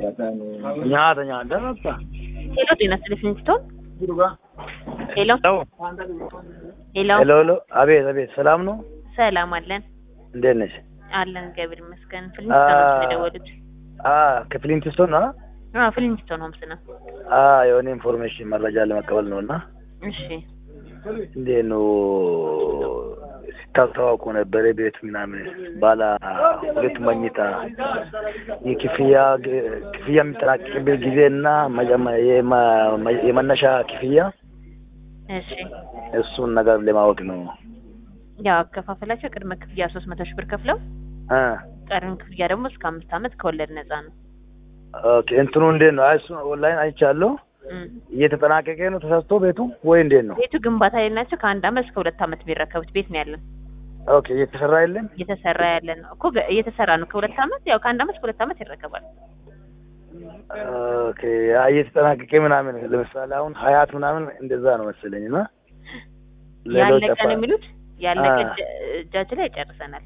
nyaata nyaata bakka. Hello, ጤና ይስጥልኝ ስቶን ሄሎ ሄሎ ሄሎ ሄሎ፣ አቤት አቤት፣ ሰላም ነው? ሰላም አለን እንዴት ነሽ? አለን እግዚአብሔር ይመስገን። ፍሊንስቶን ነው የደወሉት? አ ከፍሊንትስቶን ነው? አዎ ፍሊንስቶን ሆምስ ነው። አ የሆነ ኢንፎርሜሽን መረጃ ለመቀበል ነው እና እሺ እንዴት ነው ሲታስተዋውቁ ነበረ ቤት ምናምን ባለ ሁለት መኝታ የክፍያ ክፍያ የሚጠናቀቅበት ጊዜ እና መጀመ- የመ- የመነሻ ክፍያ እሺ እሱን ነገር ለማወቅ ነው። ያው አከፋፈላቸው ቅድመ ክፍያ ሶስት መቶ ሺህ ብር ከፍለው አ ቀሪውን ክፍያ ደግሞ እስከ አምስት ዓመት ከወለድ ነፃ ነው። ኦኬ እንትኑ እንዴት ነው? አይ እሱ ኦንላይን አይቻለሁ። እም። እየተጠናቀቀ ነው ተሰርቶ ቤቱ ወይ እንዴት ነው? ቤቱ ግንባታ ላይ ናቸው። ከአንድ ዓመት እስከ ሁለት ዓመት የሚረከቡት ቤት ነው ያለን። ኦኬ እየተሰራ የለም? እየተሰራ ያለ ነው እኮ ገ- እየተሰራ ነው። ከሁለት ዓመት ያው ከአንድ ዓመት እስከ ሁለት ዓመት ይረከባል። ኦኬ አይ እየተጠናቀቀ ምናምን ለምሳሌ አሁን ሀያት ምናምን እንደዛ ነው መሰለኝ እና ሌሎች ያለቀ ነው የሚሉት ያለቀ አ። እጃ- እጃችን ላይ ጨርሰናል።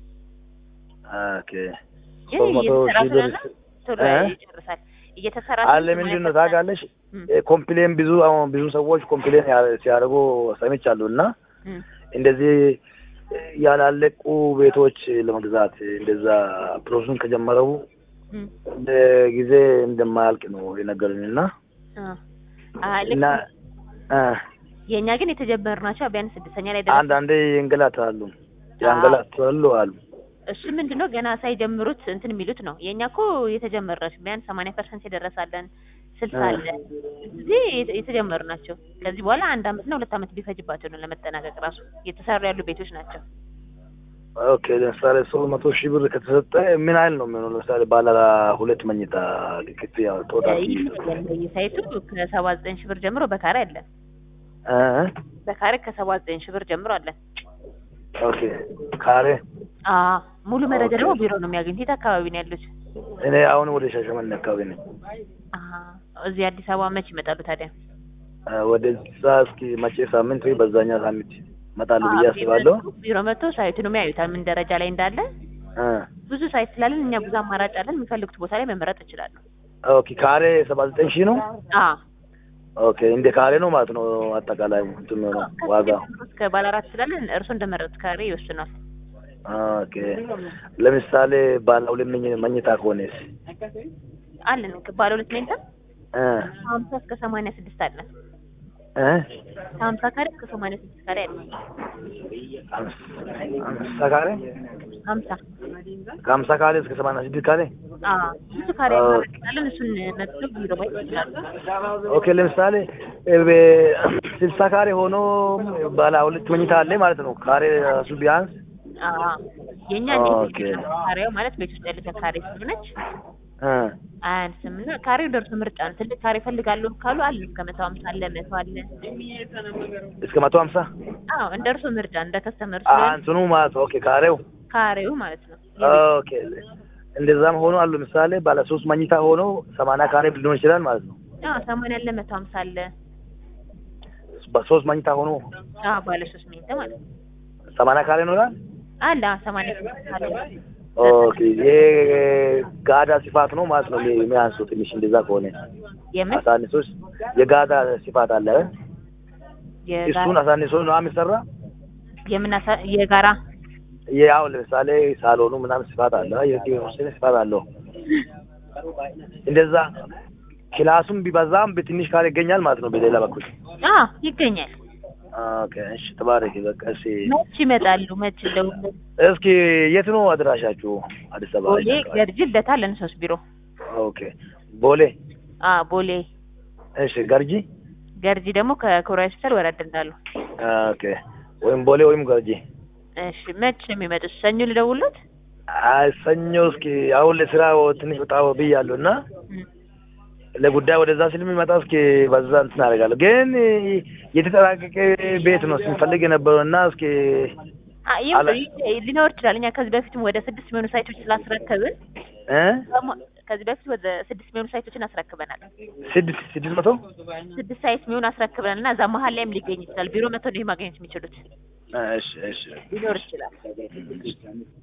ኦኬ ግን ሶስት መቶ እየተሰራ ሺህ ብር ስለሆነ ቶሎ እ? ይጨርሳል። እየተሰራ አለ ስለሆነ ምንድን ነው ማለት ታውቃለሽ? ኮምፕሌን ብዙ አሁን ብዙ ሰዎች ኮምፕሌን ያ- ሲያደርጉ ሰምቻለሁ እና እም። እንደዚህ ያላለቁ ቤቶች ለመግዛት እንደዛ ፕሮሰሱን ከጀመረው እም። ጊዜ እንደማያልቅ ነው የነገሩኝ እና አ አ ልክ እና አ የእኛ ግን የተጀመሩ ናቸው። ቢያንስ ስድስተኛ ላይ ደረስ አንዳንዴ ይንገላታሉ ያንገላታሉ አሉ። እሱ ምንድነው ገና ሳይጀምሩት እንትን የሚሉት ነው። የእኛ እኮ የተጀመሩ ናቸው። ቢያንስ ሰማንያ ፐርሰንት የደረሳለን ስልሳ እ። አለ እዚህ የተ- የተጀመሩ ናቸው። ከዚህ በኋላ አንድ አመት እና ሁለት አመት ቢፈጅባቸው ነው ለመጠናቀቅ ራሱ እየተሰሩ ያሉ ቤቶች ናቸው። ኦኬ ለምሳሌ ሶስት መቶ ሺህ ብር ከተሰጠ ምን ያህል ነው የሚሆነው? ለምሳሌ ባለ ሁለት መኝታ ክፍያ ቶታል ሳይቱ ከሰባ ዘጠኝ ሺህ ብር ጀምሮ በካሬ አለን። እ በካሬ ከሰባ ዘጠኝ ሺህ ብር ጀምሮ አለን። ኦኬ ካሬ አ ሙሉ መረጃ ኦኬ። ደግሞ ቢሮ ነው የሚያገኙት። የት አካባቢ ነው ያሉት? እኔ አሁን ወደ ሻሸመኔ አካባቢ ነኝ። አ እዚህ አዲስ አበባ መች ይመጣሉ ታዲያ? እ ወደዛ እስኪ መቼ ሳምንት ወይ በዛኛ ሳምንት እመጣለሁ ብዬ አስባለሁ። ቢሮ መጥቶ ሳይቱንም ያዩታል ምን ደረጃ ላይ እንዳለ እ ብዙ ሳይት ስላለን እኛ ብዙ አማራጭ አለን። የሚፈልጉት ቦታ ላይ መመረጥ ይችላሉ። ኦኬ ካሬ ሰባ ዘጠኝ ሺህ ነው። አ ኦኬ እንደ ካሬ ነው ማለት ነው አጠቃላይ እንትን ነው ዋጋ። እስከ ባለ አራት ስላለን እርሱ እንደመረጡት ካሬ ይወስናል። ኦኬ ለምሳሌ ባለ ሁለት መኝ- መኝታ ከሆነስ አለን ባለ ሁለት መኝታ እ ሀምሳ እስከ ሰማንያ ስድስት አለን። እ ከሀምሳ ካሬ እስከ ሰማንያ ስድስት ካሬ አለን። አምሳ ካሬ ሀምሳ ከሀምሳ ካሬ እስከ ሰማንያ ስድስት ካሬ አ ብዙ ካሬ አ- አማራጭ ስላለን እሱን መጥቶ ቢሮ ማየት ይችላሉ። ኦኬ ለምሳሌ ስልሳ ካሬ ሆኖ ባለ ሁለት መኝታ አለ ማለት ነው። ካሬ ራሱ ቢያንስ አ የኛ ኦኬ። ካሬው ማለት ቤት ውስጥ ያለች ካሬ ስለሆነች እ አያንስም እና ካሬው ደርሶ ምርጫ ነው። ትልቅ ካሬ ፈልጋለሁ ካሉ አለ እስከ መቶ ሀምሳ አለ መቶ አለ። እስከ መቶ ሀምሳ አዎ እንደ እርሶ ምርጫ እንደ ከስተመር አ እንትኑ ማለት ነው። ኦኬ ካሬው ካሬው ማለት ነው። ኦኬ እንደዛም ሆኖ አሉ ለምሳሌ ባለ ሶስት መኝታ ሆኖ ሰማንያ ካሬ ሊሆን ይችላል ማለት ነው። አዎ ሰማንያ አለ መቶ ሀምሳ አለ። በሶስት መኝታ ሆኖ አዎ ባለ ሶስት መኝታ ማለት ነው። ሰማንያ ካሬ ነው ይላል። አለ አዎ ሰማንያ ስድስት አለ። ኦኬ ይሄ ጋዳ ስፋት ነው ማለት ነው የሚያንሱ ትንሽ እንደዛ ከሆነ የምን አሳንሶስ የጋዳ ስፋት አለ የጋራ እሱን አሳንሶ ነው የሚሰራ የምን አሳ- የጋራ ያው ለምሳሌ ሳሎኑ ምናምን ስፋት አለ የወሰነ ስፋት አለው እንደዛ ክላሱም ቢበዛም በትንሽ ካሬ ይገኛል ማለት ነው በሌላ በኩል አዎ ይገኛል። ኦኬ እሺ ተባረክ በቃ እሺ መች ይመጣሉ? መች እንደው እስኪ የት ነው አድራሻችሁ አዲስ አበባ ቦሌ ገርጂ ልደታ አለን ሶስት ቢሮ ኦኬ ቦሌ አ ቦሌ እሺ ገርጂ ገርጂ ደግሞ ከኮሪያ ሆስፒታል ወረድ እንዳሉ። ኦኬ ወይም ቦሌ ወይም ገርጂ እሺ መች ነው የሚመጡት? ሰኞ ልደውልዎት? አይ ሰኞ እስኪ አሁን ለስራ ትንሽ ወጣ ብያለሁ እና እም። ለጉዳይ ወደዛ ስለሚመጣ እስኪ በዛ እንትን አደርጋለሁ። ግን የተጠናቀቀ ቤት ነው ስንፈልግ የነበረው እና እስኪ አ ይም- አላ- ይ- ሊኖር ይችላል። እኛ ከዚህ በፊትም ወደ ስድስት የሚሆኑ ሳይቶች ስላስረከብን እ ደግሞ ከዚህ በፊት ወደ ስድስት የሚሆኑ ሳይቶችን አስረክበናል። ስድስት ስድስት መቶ ስድስት ሳይት የሚሆኑ አስረክበናል እና እዛ መሀል ላይም ሊገኝ ይችላል። ቢሮ መጥተው ነው ይሄ ማግኘት የሚችሉት እሺ እሺ ሊኖር ይችላል።